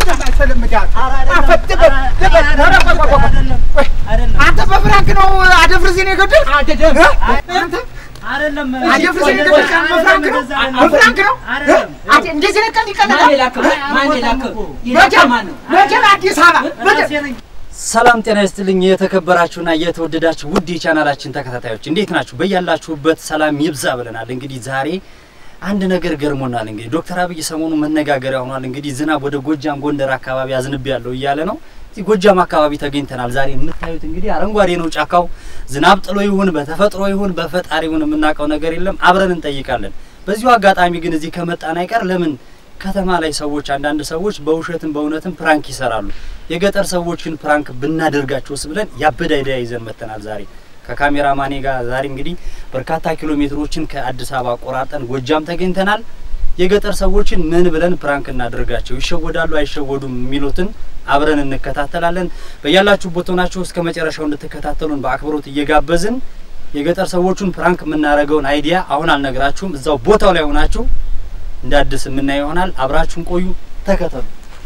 አንተ በፍራንክ ነው አደፍርሴን የገደል አንተ አይደለም አደፍርሴን የገደል በፍራንክ ነው በፍራንክ ነው አንተ እንደዚህ ነው ቀን ይቀለዳል መቼም አዲስ አበባ መቼም ሰላም ጤና ይስጥልኝ። የተከበራችሁና የተወደዳችሁ ውድ የቻናላችን ተከታታዮች እንዴት ናችሁ? በያላችሁበት ሰላም ይብዛ ብለናል። እንግዲህ ዛሬ አንድ ነገር ገርሞናል። እንግዲህ ዶክተር አብይ ሰሞኑ መነጋገሪያ ሆኗል። እንግዲህ ዝናብ ወደ ጎጃም፣ ጎንደር አካባቢ አዝንብ ያለው እያለ ነው። እዚህ ጎጃም አካባቢ ተገኝተናል። ዛሬ የምታዩት እንግዲህ አረንጓዴ ነው ጫካው። ዝናብ ጥሎ ይሁን በተፈጥሮ ይሁን በፈጣሪ ይሁን የምናውቀው ነገር የለም። አብረን እንጠይቃለን። በዚሁ አጋጣሚ ግን እዚህ ከመጣን አይቀር ለምን ከተማ ላይ ሰዎች አንዳንድ ሰዎች በውሸትም በእውነትም ፕራንክ ይሰራሉ። የገጠር ሰዎችን ፕራንክ ብናደርጋቸውስ ብለን ያበደ አይዲያ ይዘን መጥተናል። ዛሬ ከካሜራ ማኔ ጋር ዛሬ እንግዲህ በርካታ ኪሎ ሜትሮችን ከአዲስ አበባ ቆራርጠን ጎጃም ተገኝተናል። የገጠር ሰዎችን ምን ብለን ፕራንክ እናደርጋቸው፣ ይሸወዳሉ አይሸወዱም የሚሉትን አብረን እንከታተላለን። በያላችሁበት ሆናችሁ እስከ መጨረሻው እንድትከታተሉን በአክብሮት እየጋበዝን የገጠር ሰዎቹን ፕራንክ የምናደርገውን አይዲያ አሁን አልነግራችሁም። እዛው ቦታው ላይ ሆናችሁ እንደ አዲስ የምናየው ይሆናል። አብራችሁን ቆዩ፣ ተከተሉ።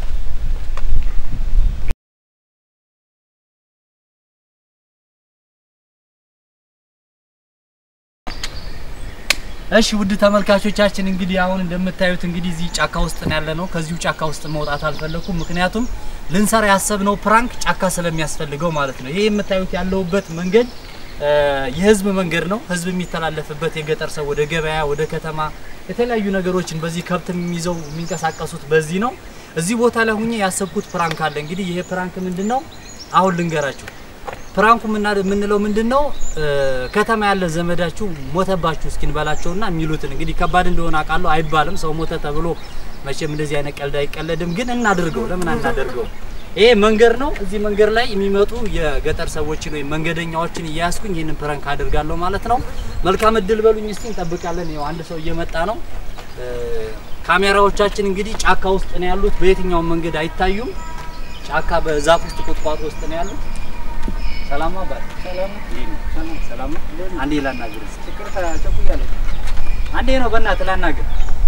እሺ ውድ ተመልካቾቻችን እንግዲህ አሁን እንደምታዩት እንግዲህ እዚህ ጫካ ውስጥ ነው ያለ ነው። ከዚሁ ጫካ ውስጥ መውጣት አልፈለኩም፣ ምክንያቱም ልንሰራ ያሰብነው ፕራንክ ጫካ ስለሚያስፈልገው ማለት ነው። ይሄ የምታዩት ያለውበት መንገድ የህዝብ መንገድ ነው። ህዝብ የሚተላለፍበት የገጠር ሰው ወደ ገበያ ወደ ከተማ የተለያዩ ነገሮችን በዚህ ከብት የሚይዘው የሚንቀሳቀሱት በዚህ ነው። እዚህ ቦታ ላይ ሁኜ ያሰብኩት ፕራንክ አለ። እንግዲህ ይሄ ፕራንክ ምንድን ነው? አሁን ልንገራችሁ። ፕራንኩ የምንለው ምንድን ነው? ከተማ ያለ ዘመዳችሁ ሞተባችሁ እስኪንበላቸውና የሚሉትን እንግዲህ ከባድ እንደሆነ አውቃለሁ። አይባልም ሰው ሞተ ተብሎ መቼም እንደዚህ አይነት ቀልድ አይቀለድም። ግን እናድርገው፣ ለምን አናደርገው? ይሄ መንገድ ነው። እዚህ መንገድ ላይ የሚመጡ የገጠር ሰዎችን ወይም መንገደኛዎችን እያያዝኩኝ ይህንን ፕራንክ አድርጋለሁ ማለት ነው። መልካም እድል በሉኝ። እስቲ እንጠብቃለን። ይኸው አንድ ሰው እየመጣ ነው። ካሜራዎቻችን እንግዲህ ጫካ ውስጥ ነው ያሉት። በየትኛውም መንገድ አይታዩም። ጫካ በዛፍ ውስጥ ቁጥቋጦ ውስጥ ነው ያሉት። ሰላም አባል ሰላም ነው። አንዴ ላናግር እስኪ። አንዴ ነው በእናትህ ላናግር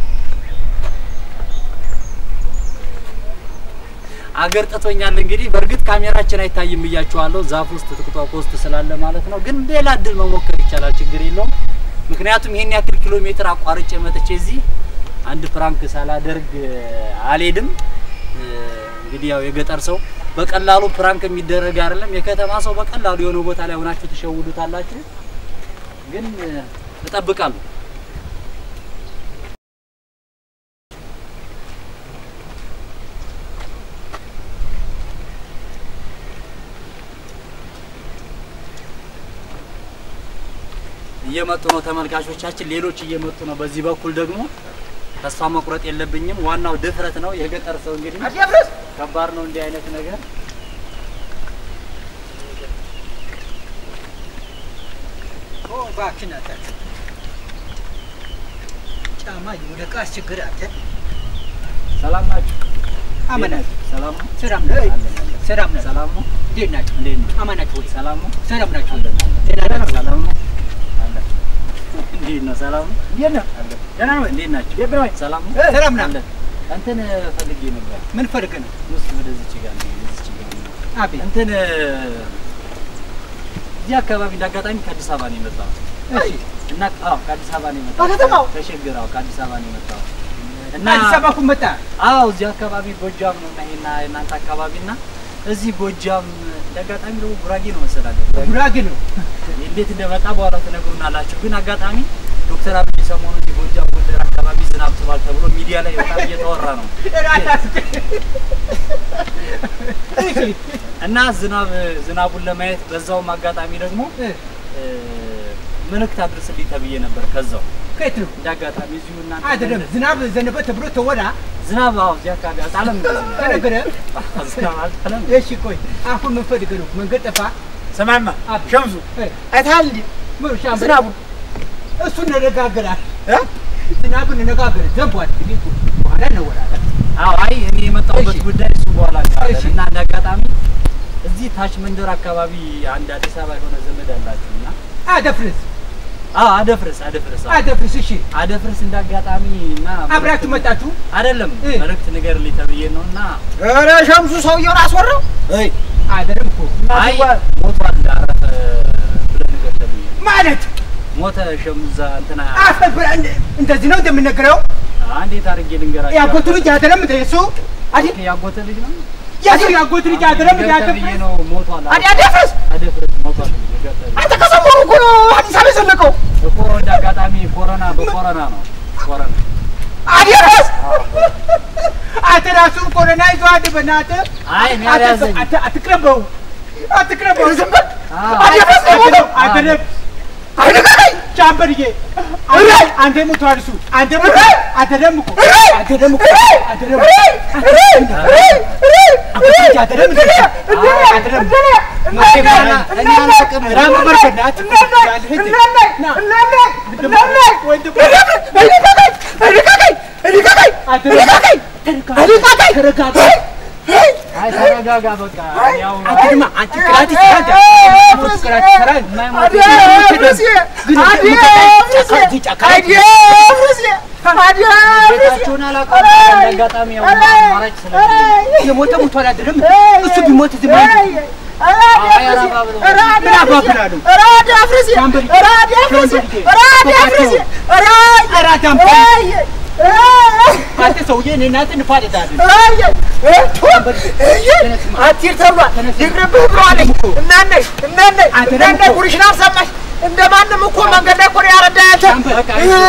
አገር ጥቶኛል። እንግዲህ በእርግጥ ካሜራችን አይታይም ብያችኋለሁ፣ ዛፍ ውስጥ ቁጥቋጦ ውስጥ ስላለ ማለት ነው። ግን ሌላ እድል መሞከር ይቻላል፣ ችግር የለውም። ምክንያቱም ይሄን ያክል ኪሎ ሜትር አቋርጬ መጥቼ እዚህ አንድ ፕራንክ ሳላደርግ አልሄድም። እንግዲህ ያው የገጠር ሰው በቀላሉ ፕራንክ የሚደረግ አይደለም። የከተማ ሰው በቀላሉ የሆነ ቦታ ላይ ሆናችሁ ትሸውዱታላችሁ። ግን እጠብቃለሁ። እየመጡ ነው ተመልካቾቻችን፣ ሌሎች እየመጡ ነው። በዚህ በኩል ደግሞ ተስፋ መቁረጥ የለብኝም። ዋናው ድፍረት ነው። የገጠር ሰው እንግዲህ ከባድ ነው እንዲህ አይነት ነገር። ሰላም ናችሁ? አመናችሁ ሰላም ነው? ሰላም ነው ሰላም ነው ሰላም ነው? እንዴት ናችሁ እንዴት ነው? አማናችሁ ወይ ሰላም ነው? ሰላም ናችሁ ደህና ነው? ሰላም ነው? አለ። እንዴት ነው? ሰላም ነው? እንዴት ነው አለ። ደህና ነው? እንዴት ናችሁ? እንዴት ነው ሰላም ነው? ሰላም ነው አለ። እንትን ፈልጌ ነበር። ምን ፈልግ ነው ውስጥ ወደዚች ጋር ነው፣ ወደዚች ጋር ነው። አቤት እንትን እዚህ አካባቢ እንዳጋጣሚ ከአዲስ አበባ ነው የመጣሁት እሺ እና አዎ ከአዲስ አበባ ነው የመጣሁት። ከከተማው? ከሸገር አዎ ከአዲስ አበባ ነው የመጣሁት እና አዲስ አበባ እኮ መጣ አዎ እዚህ አካባቢ ጎጃም ነው እና ይሄና የእናንተ አካባቢ እና እዚህ ጎጃም እንዳጋጣሚ ደግሞ ጉራጌ ነው መሰላለኝ። ጉራጌ ነው እንዴት እንደመጣ በኋላ ትነግሩናላችሁ። ግን አጋጣሚ ዶክተር አብይ ሰሞኑን እዚህ ጎጃም ጎንደር አካባቢ ዝናብ ጥሏል ተብሎ ሚዲያ ላይ በጣም እየተወራ ነው እና ዝናብ ዝናቡን ለማየት በዛውም አጋጣሚ ደግሞ እ፣ መልእክት አድርስልኝ ተብዬ ነበር። ከዛው ከየት ነው እንደ አጋጣሚ እዚሁ እናንተ አይደለም ዝናብ ዘነበ ተብሎ ተወራ ዝናብ አዎ እዚህ አካባቢ አልጣለም። ተነገረ ዝናብ አልጣለም። እሺ ቆይ አሁን ምን ፈልግ ነው መንገድ ጠፋ ሰማማ አብ- ሸምሱ እ፣ አይተሃል እንዴ? ምን ሻምበል? ዝናቡ እሱ እንነጋገራል እ? ዝናቡን እንነጋገር ዘንቧል እንግዲህ በኋላ እንወራለን አዎ አይ እኔ የመጣሁበት እሺ። ጉዳይ እሱ በኋላ እንሰራለን። እሺ። እና እንደ አጋጣሚ እዚህ ታች መንደር አካባቢ አንድ አዲስ አበባ የሆነ ዘመድ አላችሁ እና አደፍርስ አዎ አደፍርስ አደፍርስ አዎ። አደፍርስ እሺ አደፍርስ እንዳጋጣሚ እና አብራችሁ መጣችሁ አይደለም እ። መልእክት ንገርልኝ ተብዬ ነው እና ኧረ ሸምሱ ሰውየውን አስወራው። አይ አይደለም እኮ አይ ሞቷል አረፈ ብለህ ንገር ተብዬ ነው። ማለት ሞተ ሸሙዛ እንትና አፈብራ እንደዚህ ነው እንደምነግረው አ፣ እንዴት አድርጌ ልንገራቸው? ያጎቱ ልጅ አይደለም እንደ እሱ አዲ ያጎተ ልጅ ነው የሱ ያጎቱ ልጅ አይደለም እንደ ንገር ተብዬ አደፍርስ ነው ሞቷል አዲ አደፍርስ አደፍርስ ሞቷል ንገር ተብዬ አንተ ከሰሞኑ እኮ ነው አዲስ አበባ የዘለቀው። እኮ እንደ አጋጣሚ ኮሮና በኮሮና ነው ኮሮና አደፍርስ አንተ ራሱ ኮሮና ይዘዋል በእናትህ አይ እኔ አልያዘኝም። አት- አትቅረበው አትቅረበው ዝም በል። አዎ። አደፍርስ ነው የሞተው። አይደለም አይነገረኝ ቻምበርዬ እረይ! አንተ ሞቷል እሱ አንተ ሞቷል እረይ! አንተ ደም እኮ እረይ! አንተ ደም እኮ እረይ! አንተ ደም እረይ! እረይ! እረይ! እረይ! እረይ! አንተ ደም እረይ! እረይ! አንተ ደም እረይ! እኔ አላውቅም። ራም በርከናት አይ ተረጋጋ በቃ ያው ቤታችሁን አላውቅም። እንደ አጋጣሚ ያው አማራጭ ስለሌለኝ የሞተ ሞቷል አይደለም እሱ ቢሞት ዝም ምን አባብላለሁ አንተ ሰውዬ እኔ እናንተ እንፋለጣለን አትሂድ ተብሏል። ይቅርብህ ብለዋለኝ። እናነሽ እናነሽ እናነሽ ጉድሽን አልሰማሽ። እንደማንም እኮ መንገድ ላይ እኮ ነው ያረዳህ አንተ። በቃ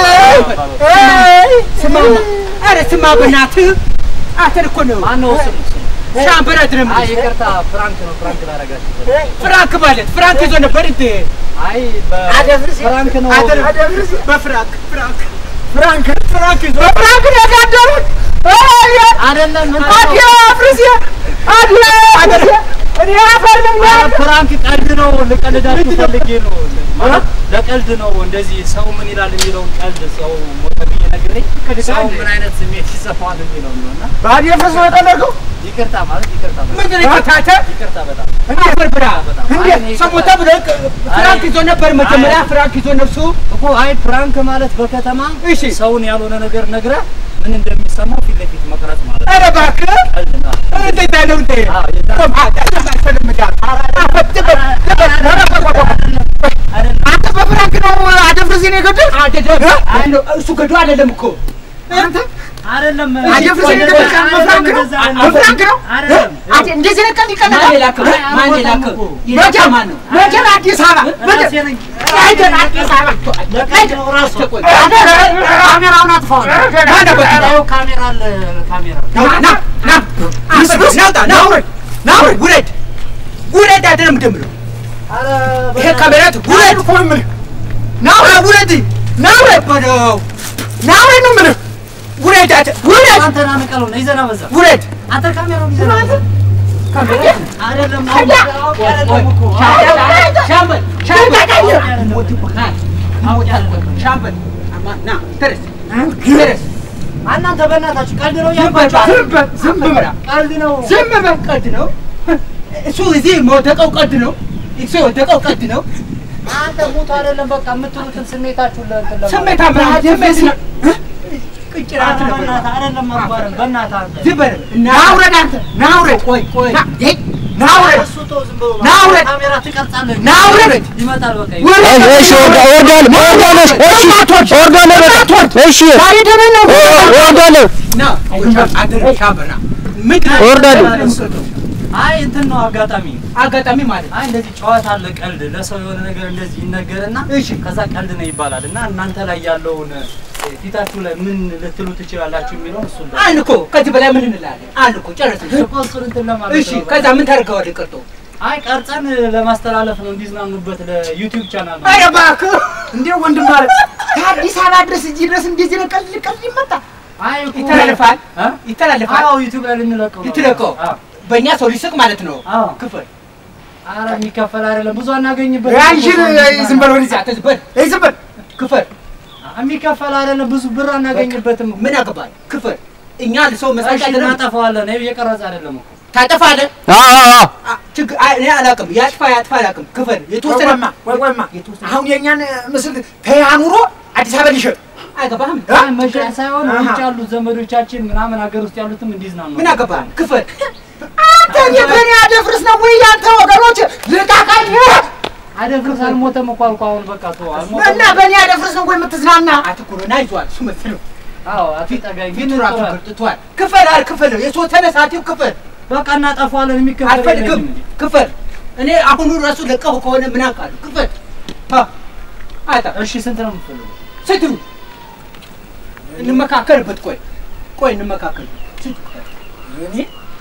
ስማማ ኧረ ስማ በእናትህ አንተን እኮ ነው ማነው ስሙ ስሙ? ሻምበል አይደለም አይ ይቅርታ ፍራንክ ነው ፍራንክ ላደርጋችሁ ፍራንክ ማለት ፍራንክ ይዞ ነበር እንዴ አይ አደፍርስ በፍራንክ ነው አይደለም አደፍርስ በፍራንክ ፍራንክ ፍራንክ ፍራንክ ይዞ በፍራንክ ነው ያጋደሉት። አይደለም እንትን ነው። አዲያፍርስ አዲያፍርስ እኔ አፈር ኧረ ልብላ ፍራንክ ቀልድ ነው ልቀልዳችሁ ፈልጌ ነው ማለት ለቀልድ ነው እንደዚህ ሰው ምን ይላል የሚለውን ቀልድ ሰው ሞተ ብዬ ነግሬ ሰው ምን አይነት ስሜት ይሰፋዋል የሚለው ነው እና በአዲያፍርስ ነው የጠለቀው። ይቅርታ ማለት ይቅርታ በጣም ምንድን ነው የፈታተ ይቅርታ በጣም አፈር ብላ አይ እኔ ሰው ሞተ ብለህ ፍራንክ ይዞ ነበር መጀመሪያ ፍራንክ ይዞ ነፍሱ እኮ አይ ፕራንክ ማለት በከተማ እሺ ሰውን ያልሆነ ነገር ነግረህ ምን እንደሚሰማው ፊት ለፊት መቅረጽ ማለት ነው። ኧረ እባክህ ቀልድ ነው። እንዴት ያለው እንዴ አዎ የዛ- አይደለም አንተ በፍራንክ ነው አደፍርስ ነው የገደልክ? እሱ ገዶ አይደለም እኮ አይደለም አደፍርስ ነው የገደልክ? በፍራንክ ነው በፍራንክ ነው አይደለም አንተ እንደዚህ ነው ቀልድ ማን ይቀልዳል? የላከው ማን የላከው መቼም የላከው ማን ነው መቼም አዲስ አበባ ራሴ ነኝ። አይደል አዲስ አበባ ለቀልድ ነው ራሱ አንተ ካሜራውን አጥፋው ያው ካሜራ አለ ካሜራ ና ና አስብስ ናውጣ ና ውረድ ና ውረድ ውረድ ውረድ አይደለም ደምለው ኧረ ይሄ ካሜራት ውረድ እኮ ነው የምልህ ና ውረድ ውረድ ና ውረድ በለው ና ውረድ ነው የምልህ ውረድ አደ ውረድ አንተ ና ንቀለው ነው ይዘና በዛ ውረድ አንተ ካሜራውን ይዘና በዛ አይደለም አይደለም እኮ ሻምበል ሻምበል ሞት ሻምበል ና ተረስ ተረስ እናንተ በእናታችሁ ቀልድ ነው ዝም በል ያልኳችሁ ዝም በል ዝም በል ቀልድ ነው ዝም በል ቀልድ ነው እሱ እዚህ የወደቀው ቀልድ ነው እሱ የወደቀው ቀልድ ነው አንተ ሞት አይደለም በቃ የምትሉትን ስሜታችሁን ለእንትን ለማለት ስሜት አምራ ስሜት ነው ቅጭራት ነው በእናትህ አይደለም አባረን በእናትህ አንተ ዝም በል ና ውረድ አንተ ና ውረድ ቆይ ቆይ ና ውረድ እሱ ተው ዝም ብሎ ና ውረድ! ካሜራ ትቀርጻለህ ና ውረድ! ይመጣል በቃ እሺ ወርዳለሁ ወርዳለሁ እሺ ወርዳለሁ እሺ ዛሬ ደህና ነው ወርዳለሁ ና አደረ ሻምበል ና ምንድን ነው እወርዳለሁ። አይ እንትን ነው አጋጣሚ አጋጣሚ ማለት አይ እንደዚህ ጨዋታ አለ ቀልድ ለሰው የሆነ ነገር እንደዚህ ይነገርና እሺ ከዛ ቀልድ ነው ይባላል እና እናንተ ላይ ያለውን እ፣ ፊታችሁ ላይ ምን ልትሉ ትችላላችሁ የሚለውን እሱ አንድ እኮ ከዚህ በላይ ምን እንላለን አንድ እኮ ጨረስን እሱን እንትን ለማለት እሺ ነው። ከዛ ምን ታደርገዋለህ ቀርቶ አይ ቀርጸን ለማስተላለፍ ነው እንዲዝናኑበት ለዩቲዩብ ቻናል ነው ኧረ እባክህ እንዴ ወንድም ማለት ከአዲስ አበባ ድረስ እዚህ ድረስ እንደዚህ ነው ቀልድ ቀልድ ይመጣ አይ እኮ ይተላለፋል እ? ይተላለፋል አዎ ዩቲዩብ ላይ ልንለቀው ነው ልትለቀው? አዎ በእኛ ሰው ሊስቅ ማለት ነው አዎ ክፍል ኧረ የሚከፈል አይደለም ብዙ አናገኝበት ያንሽን ዝም በል ወደዚያ ዛተ ዝበል እይ ዝም በል ክፍል የሚከፈል አይደለም ብዙ ብር አናገኝበትም ምን አገባል ክፍል እኛ ሰው መስራት እሺ አይደለም እናጠፋዋለን ይኸው እየቀረጸ አይደለም እኮ ታጠፋለህ አዎ አዎ አዎ ችግር አይ፣ እኔ አላውቅም። ያጥፋ ያጥፋ አላውቅም። ክፈል የተወሰነ ቆይማ ቆይ ቆይማ የተወሰነ አሁን የእኛን ምስል ተያ ኑሮ አዲስ አበባ ሊሸጥ አይገባህም። አይ መሸጥ ሳይሆን አሃ። ውጭ ያሉት ዘመዶቻችን ምናምን ሀገር ውስጥ ያሉትም እንዲዝናኑ ምን አገባህ? ክፈል አንተ እኔ በእኔ አደፍርስ ነው ወይ ያንተ ወገኖች ልቃቃኝ አደፍርስ አልሞተም እኮ አልኩህ። አሁን በቃ ተው አልሞተም። እና በእኔ አደፍርስ ነው ወይ የምትዝናና አትኩሮና ይዟል እሱ መሰለው አዎ አትጠጋኝ ግን ፊቱ ራሱ ተዋል። ገርጥቷል። ክፈል አል ክፈል የተወሰነ ሰዓቲው ክፈል በቃ እናጠፋዋለን። የሚከፈል አልፈልግም የለኝም እንጂ። ክፈል። እኔ አሁኑ ራሱ ለቀሁ ከሆነ ምን አውቃለሁ? ክፈል አ አይታ እሺ ስንት ነው የምትፈልገው? ስትሉ እንመካከልበት። ቆይ ቆይ እንመካከልበት። ስንት ክፈል? እኔ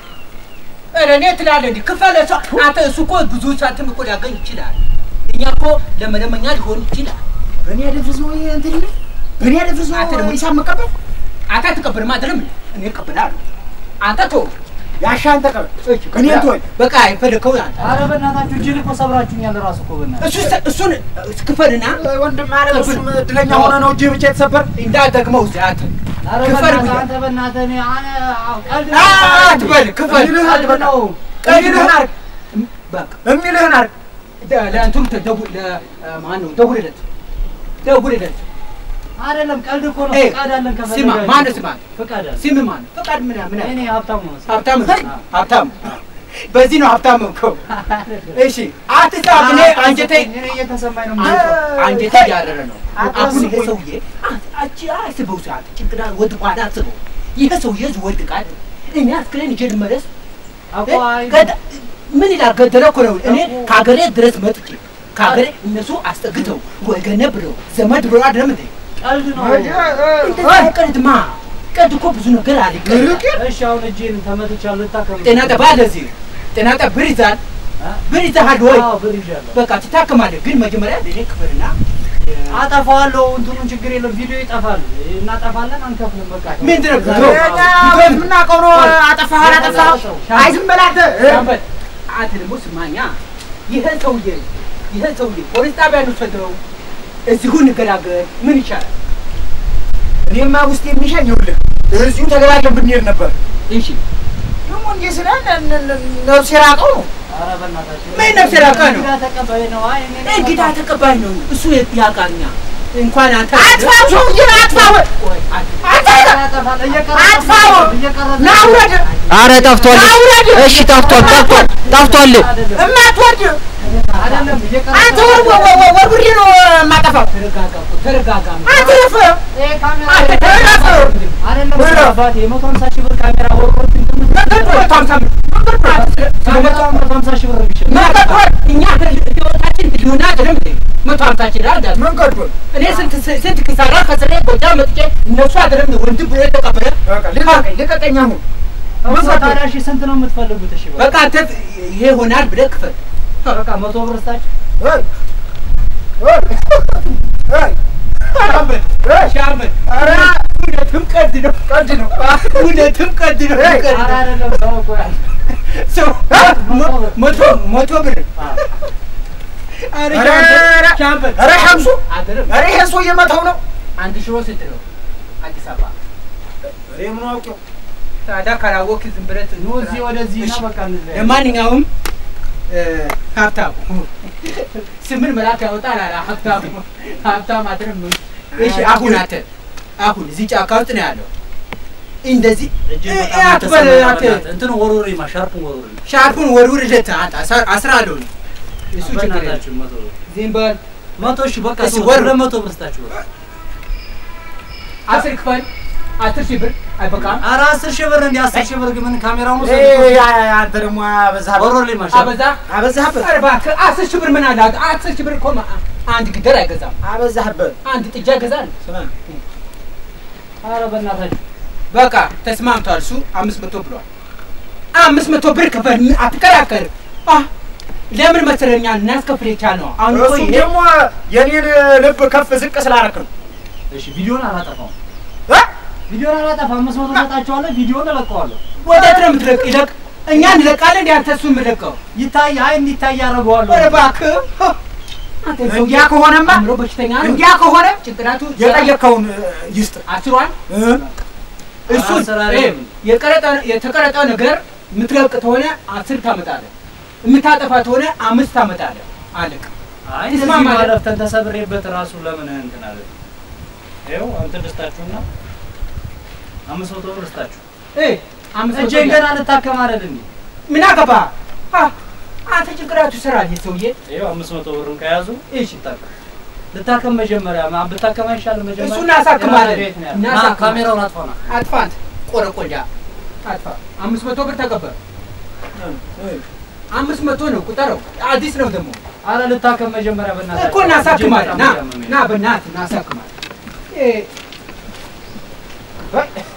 ኧረ እኔ ትላለህ እንዲህ ክፈል። ሰው አንተ እሱ እኮ ብዙ ሳንቲም እኮ ሊያገኝ ይችላል። እኛ እኮ ለመለመኛ ሊሆን ይችላል። በእኔ አደፍርስ ነው ይሄ እንትን ይላል በእኔ አደፍርስ አንተ ነው ደግሞ ሂሳብ መቀበል አንተ አትቀበልም አይደለም? እኔ እቀበላለሁ። አንተ ተው ያሻን ተቀበል እኔ ተወኝ በቃ የፈለከውን አንተ ኧረ በእናታችሁ እጅን እኮ ሰብራችሁኛል እራሱ እኮ በእናትህ። እሱ እሱን ክፈልና ወንድም ማለት እሱም እድለኛ ሆነ ነው እጅ ብቻ የተሰበር እንዳትደግመው እዚህ አንተ ኧረ ክፈል በእናትህ ብዬ- አንተ በእናትህ እኔ አነ- አዎ፣ ቀልድ አ- ነው። አትበል ክፈል እሚልህን ቀልድ በቃ ነው። እሚልህን አድርግ በቃ እሚልህን አድርግ ደ- ለእንትኑ ተደውል ለማን ነው ደውልለት ደውልለት አይደለም ቀልድ እኮ ነው። ኤ፣ ፍቃድ አለን ስማ ከፈለጋችሁ። ማነው ስማ ፍቃድ አለ። ስም ማን ፈቃድ ምን ምን እኔ ሀብታሙ ነው። ሀብታም ሀብታም በዚህ ነው ሀብታም እኮ እሺ አትጻፍ እኔ አንጀቴ እኔ እየተሰማኝ ነው የምወጣው። አንጀቴ እያረረ ነው አሁን ይሄ ሰውዬ አቺ አስበው ሰዓት ጭንቅላት ወድቋል አስበው ይሄ ሰውዬ ወድቃል እኔ አስክሬን ይዤ ልመለስ አቋ ገዳ- ምን ይላል ገደለ እኮ ነው እኔ ከሀገሬ ድረስ መጥቼ ከሀገሬ እነሱ አስጠግተው ወገነ ብለው ዘመድ ብለው አይደለም እንዴ ቀልድ ነው። እንደዛ ቀልድማ ቀልድ እኮ ብዙ ነገር አለ ቀልድ እሺ አሁን እጄን ተመትቻለሁ። ልታከም ጤና ጠባ ለዚህ ጤና ጠባ ብር ይዛል አ? ብር ይዘሃል ወይ አዎ ብር ይዣለሁ። በቃ ትታከማለህ ግን መጀመሪያ ለእኔ ክፍልና አጠፋዋለሁ። እንትኑን ችግር የለም። ቪዲዮ ይጠፋል። እናጠፋለን፣ አንከፍልም። በቃ ምንድን ነው ዛሬ ብሎ- እኛ የምናውቀው ነው አጠፋህ አላጠፋህ አይ ዝም በል አንተ ሻምበል አንተ ደግሞ ስማኛ ይህን ሰውዬ ይህን ሰውዬ ፖሊስ ጣቢያ እንውሰደው እዚሁ እንገላገል ምን ይቻላል እኔማ ውስጥ የሚሻኝ ይኸውልህ እዚሁ ተገላገል ብንሄድ ነበር እሺ ደግሞ እንዲህ ስለ ነፍስ የራቀው ነው ኧረ በእናታችሁ ምን ነፍስ የራቀ ነው? እንግዳ ተቀባይ ነው። አይ እኔ ነኝ እንግዳ በቃ። ተቀባይ ነው እሱ ያውቃኛ እንኳን አንተ አጥፋው ሰውዬ አጥፋው ቆይ፣ አንተ- አንተ አጠፋለሁ። እየቀረጸ አጥፋው! እየቀረጸ ና ውረድ አረ ጠፍቷል። እሺ ጠፍቷል፣ ጠፍቷል፣ ጠፍቷል። አይደለም እማትወርድ አይደለም እየቀረጸ አንተ ወር ወርውሬ ነው የማጠፋው ተረጋጋ እኮ፣ ተረጋጋ አንተ ረፍ ይሄ ካሜራ አንተ ተረጋጋ አይደለም ወይራ። አባቴ የመቶ ሀምሳ ሺህ ብር ካሜራ ወርቆት እንትን መቶ ሀምሳ ብር። ካሜራ መቶ ሀምሳ ሺህ ብር የሚሸጥ መቶ እኛ ህይወታችን ህልውና አይደለም እንዴ? መቶ ሀምሳ ሺህ ብር አልጋዝ ምን ቀድቶን እኔ ስንት ስንት ኪሳራ ከስሬ ጎጃም መጥቼ እነሱ አይደለም ወንድም ብሎ የተቀበለ በቃ ልቀቀኝ ልቀቀኝ አሁን እሱ ታዲያ እሺ ስንት ነው የምትፈልጉት? እሺ በቃ በቃ አንተ ይሄ ይሆናል ብለህ ክፈል። በቃ መቶ ብር ስታች እይ እይ እይ ሻምበል እይ ሻምበል፣ ኧረ እውነትም ቀልድ ነው፣ ቀልድ ነው እውነትም ቀልድ ነው። እይ፣ ቀልድ ኧረ ነው። አይደለም ሰው እኮ ያለ ሰው መ- መቶ መቶ ብር ኧረ ኧረ ሻምበል ሻምበል ኧረ ሸምሱ አይደለም ኧረ ይሄን ሰውዬ መተው ነው አንድ ሽሮ ስንት ነው? አዲስ አበባ እኔ ምን አውቄው ታዲያ ካላወቅህ ዝም ብለህ ኑ እዚህ ወደዚህ እና እሺ። በቃ እንለያይ። ለማንኛውም እ፣ ሀብታም ስምን መላክ ያወጣል አለ ሀብታም ሀብታም አይደለም። እሺ አሁን አንተ አሁን እዚህ ጫካ ውስጥ ነው ያለው እንደዚህ እጅግ እ- በጣም እ- አትበል የተሰማ አንተ በእናትህ። እንትን ወርውሬማ ሻርፑን ወርውሬ ሻርፑን ወርውርለት አንተ አስራ- አስራ አለው እሱ ችግር የለም። በእናታችሁ መቶ ብር ዝም በል መቶ እሺ በቃ እሺ፣ ተው፣ ወር- ሁለት መቶ ብር ስጣችሁ በቃ። አስር ክፈል አስር ሺህ ብር አይበቃም ኧረ አስር ሺህ ብር እንዲህ አስር ሺህ ብር ግን ምን ካሜራውን ውሰድ እይ፣ ያ- አንተ ደግሞ አበዛህበት ወርውሬማ ሻርፕ አበዛ አበዛህበት ኧረ እባክህ አስር ሺህ ብር ምን አለ አስር ሺህ ብር እኮ ማ- አንድ ግደር አይገዛም አበዛህበት አንድ ጥጃ ይገዛል ስማ ኧረ በእናታችሁ በቃ ተስማምቷል። እሱ አምስት መቶ ብሏል። አምስት መቶ ብር ክፈል፣ ምን አትከራከርም። አ ለምን መሰለኛ እናስከፍል የቻልነው አሁን እኮ እሱም ይሄ ደግሞ የኔን ልብ ከፍ ዝቅ ስላደረክ ነው እሺ ቪዲዮን አላጠፋውም እ? ቪዲዮን አላጠፋም አምስት መቶ ሰጣችኋለሁ ቪዲዮን እለቀዋለሁ ወዴት ነው የምትለቅ? ይለቅ እኛ እንለቃለን እንደ አንተ እሱ የምለቀው ይታይ አይ እንዲታይ ያደርገዋለሁ ኧረ እባክህ አንተ ሰውዬ እንዲያ ከሆነማ አእምሮ በሽተኛ ነው። እንዲያ ከሆነ ጭንቅላቱ የጠየቅከውን እ፣ ይስጥ አስሯል። እ? እሱ አስር እ፣ አይደለም። የቀረጠ የተቀረጠ ነገር የምትለቅ ከሆነ አስር ታመጣለህ። የምታጠፋት ሆነ አምስት ታመጣለህ። አለቀ። አይ ተስማማ እንደዚህ አይደል? ማለፍተን ተሰብሬበት ራሱ ለምን እንትን አለ? ይኸው እንትን ልስጣችሁና አምስት መቶ ብር ልስጣችሁ። እ አምስት መቶ እጄን ገና ልታከም አይደል እንዴ? ምን አገባ? አ አንተ ጭንቅላቱ ስራ ይሄ ሰውዬ። ይኸው አምስት መቶ ብርን ከያዙ እሺ ልታከም ልታከም መጀመሪያ ማ- ብታከም አይሻልም? መጀመሪያ እሱን እናሳክማለን። ቤት ነው ያለው። እናሳክማለን። ና፣ ካሜራውን አጥፋና አጥፋ አንተ ቆረቆንዳ አጥፋ። አምስት መቶ ብር ተቀበል። አምስት መቶ ነው ቁጠረው። አዲስ ነው ደግሞ አረ ልታከም መጀመሪያ በእናትህ እኮ እናሳክማለን። ና እጄን በጣም ና በእናትህ እናሳክማለን። እ-